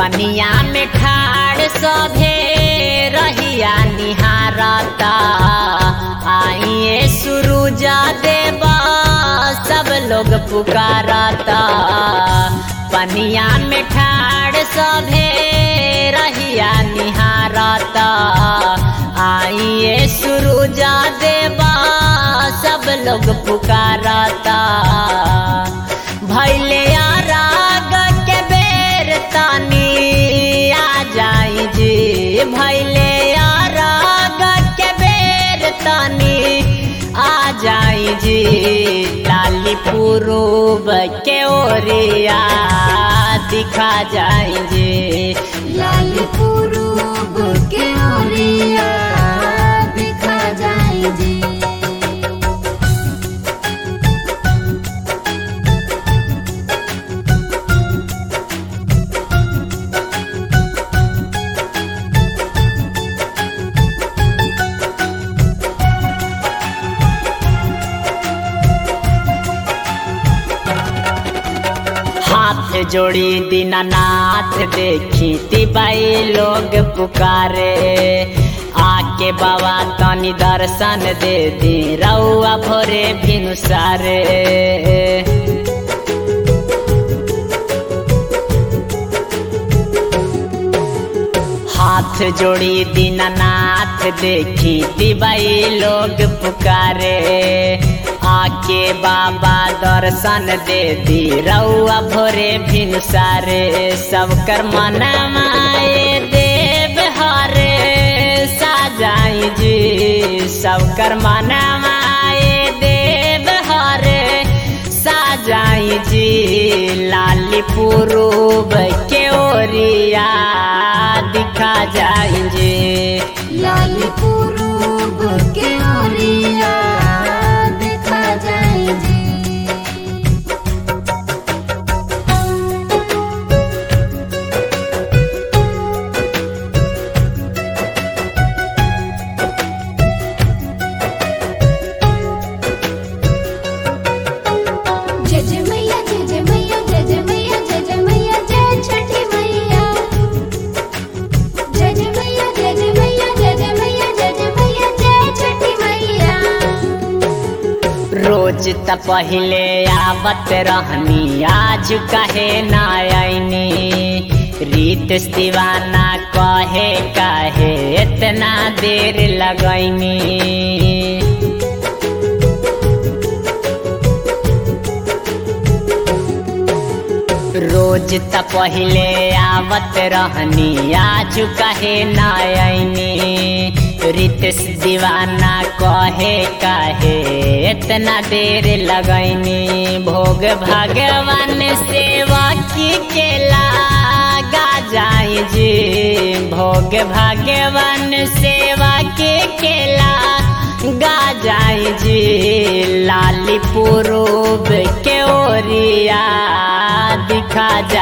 पनिया में ठाड़ सभे रहिया निहारता आइए सुरुजा देवा सब लोग पुकारता पनिया में ठाड़ सभे रहिया निहारता आइए सुरुजा देवा सब लोग पुकारता भैले राग के बेर तानी आ जाई जी भैले राग के बेर तानी आ जाई जी लाली पुरूब के ओरिया दिखा जाई जी लाल पुरूब के ओरिया दिखा जाई जी हाथ जोड़ी दीनानाथ देखी तिबाई लोग पुकारे आके बाबा तनी दर्शन दे दी रउआ भोरे भिनुसारे हाथ जोड़ी दीनानाथ देखी तिबाई लोग पुकारे आके बाबा दर्शन दे दी रउआ भोरे भिनसारे सब कर मनमाए देव हरे साजाई जी सब कर मनमाए देव हरे साजाई जी लाली पुरूब के ओरिया दिखा जाई जी लाल पुरूब के ओरिया दिखा जाई जी जय जय मैया जय जय मैया जय जय मैया जय जय मैया जय छठी मैया जय जय मैया जय जय मैया जय जय मैया जय जय मैया जय छठी मैया रोज त पहिले आवत रहनी आज कहे ना आईनी रीत दीवाना कहे काहे इतना देर लगैनी रोज त पहिले आवत रहनी आज कहे ना आईनी रितेश दीवाना कहे काहे इतना देर लगैनी भोग भगवान सेवा की केला गा जाई जी भोग भगवान सेवा के केला गा जाई जी लाली पुरूब के ओरिया दिखा जा